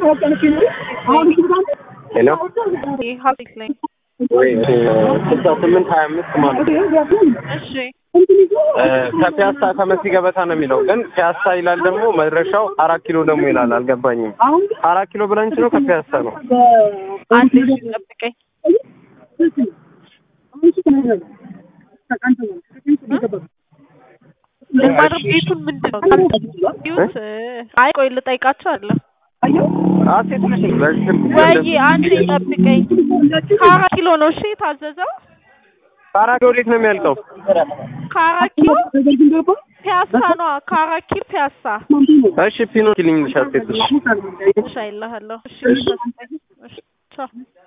ሄሎ ሀብት ላይ ወይ ስልሳ ስምንት ሀያ አምስት ማለት ነው። እሺ እ ከፒያሳ ከመሲ ገበታ ነው የሚለው ግን ፒያሳ ይላል ደግሞ መድረሻው አራት ኪሎ ደግሞ ይላል። አልገባኝም። አራት ኪሎ ብለንች ነው ከፒያሳ ነው። አንድ እሺ ጠብቀኝ ልማር ቤቱን ምንድን ነው ዩት አይ ቆይ ልጠይቃቸው አለ አሴት ነሽ በስልክ ወይ አንዴ ጠብቀኝ ከአራት ኪሎ ነው እሺ የታዘዘው አራት ኪሎ ወዴት ነው የሚያልቀው? ከአራት ኪሎ ፒያሳ ነዋ ከአራት ኪሎ ፒያሳ እሺ ፒኖ ኪሊንግ ልሽ አሴት እሺ እሺ አይልሃለሁ እሺ እሺ ቻው